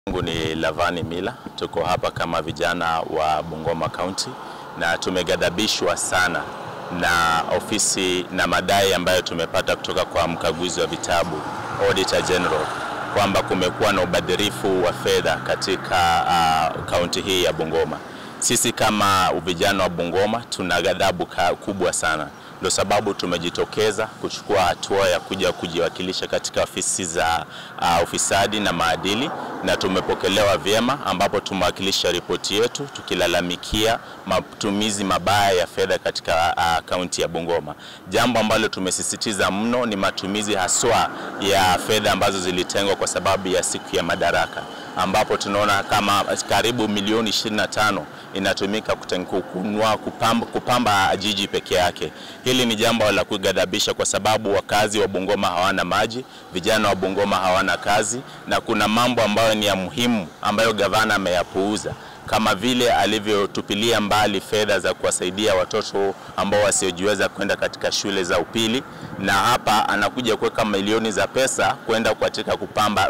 Mungu ni Lavani Mila, tuko hapa kama vijana wa Bungoma County na tumeghadhabishwa sana na ofisi na madai ambayo tumepata kutoka kwa mkaguzi wa vitabu Auditor General kwamba kumekuwa na ubadhirifu wa fedha katika kaunti uh, hii ya Bungoma. Sisi kama vijana wa Bungoma tuna ghadhabu kubwa sana, ndio sababu tumejitokeza kuchukua hatua ya kuja kujiwakilisha katika ofisi za uh, ufisadi na maadili, na tumepokelewa vyema, ambapo tumewakilisha ripoti yetu tukilalamikia matumizi mabaya ya fedha katika kaunti uh, ya Bungoma. Jambo ambalo tumesisitiza mno ni matumizi haswa ya fedha ambazo zilitengwa kwa sababu ya siku ya madaraka ambapo tunaona kama karibu milioni 25 inatumika kununua kupamba, kupamba jiji peke yake. Hili ni jambo la kughadhabisha kwa sababu wakazi wa Bungoma hawana maji, vijana wa Bungoma hawana kazi, na kuna mambo ambayo ni ya muhimu ambayo gavana ameyapuuza kama vile alivyotupilia mbali fedha za kuwasaidia watoto ambao wasiojiweza kwenda katika shule za upili, na hapa anakuja kuweka milioni za pesa kwenda katika kupamba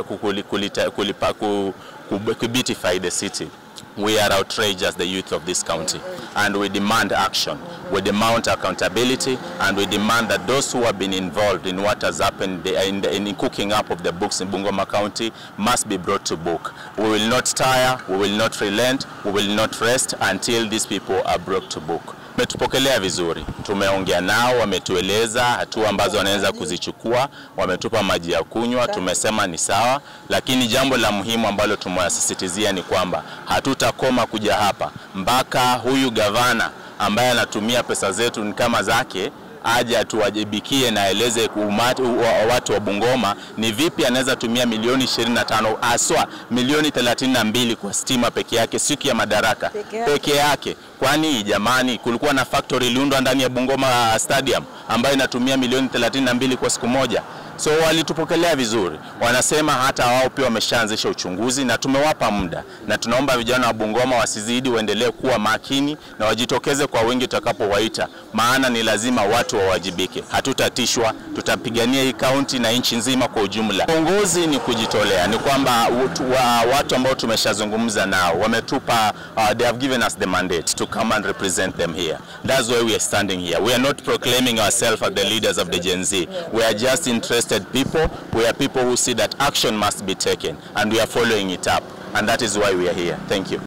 kulipa, kubeautify the city. We are outraged as the youth of this county and we demand action. We demand accountability and we demand that those who have been involved in what has happened in, the, in cooking up of the books in Bungoma County must be brought to book. We will not tire, we will not relent, we will not rest until these people are brought to book. Wametupokelea vizuri, tumeongea nao, wametueleza hatua ambazo wanaweza kuzichukua, wametupa maji ya kunywa, tumesema ni sawa, lakini jambo la muhimu ambalo tumewasisitizia ni kwamba hatutakoma kuja hapa mpaka huyu gavana ambaye anatumia pesa zetu ni kama zake aje atuwajibikie na aeleze watu wa Bungoma ni vipi anaweza tumia milioni 25 aswa milioni 32 kwa stima peke yake siku ya madaraka peke yake, peke yake. Kwani jamani, kulikuwa na factory iliundwa ndani ya Bungoma Stadium ambayo inatumia milioni 32 kwa siku moja. So walitupokelea vizuri, wanasema hata wao pia wameshaanzisha uchunguzi na tumewapa muda, na tunaomba vijana wa Bungoma wasizidi, waendelee kuwa makini na wajitokeze kwa wingi tutakapowaita, maana ni lazima watu wawajibike. Hatutatishwa, tutapigania hii kaunti na nchi nzima kwa ujumla. Uongozi ni kujitolea, ni kwamba watu ambao tumeshazungumza nao wametupa, uh, they have given us the mandate to come and represent them here. That's why we are standing here. We are not proclaiming ourselves as the leaders of the Gen Z. We are just interested people. We are people who see that action must be taken and we are following it up and that is why we are here. Thank you.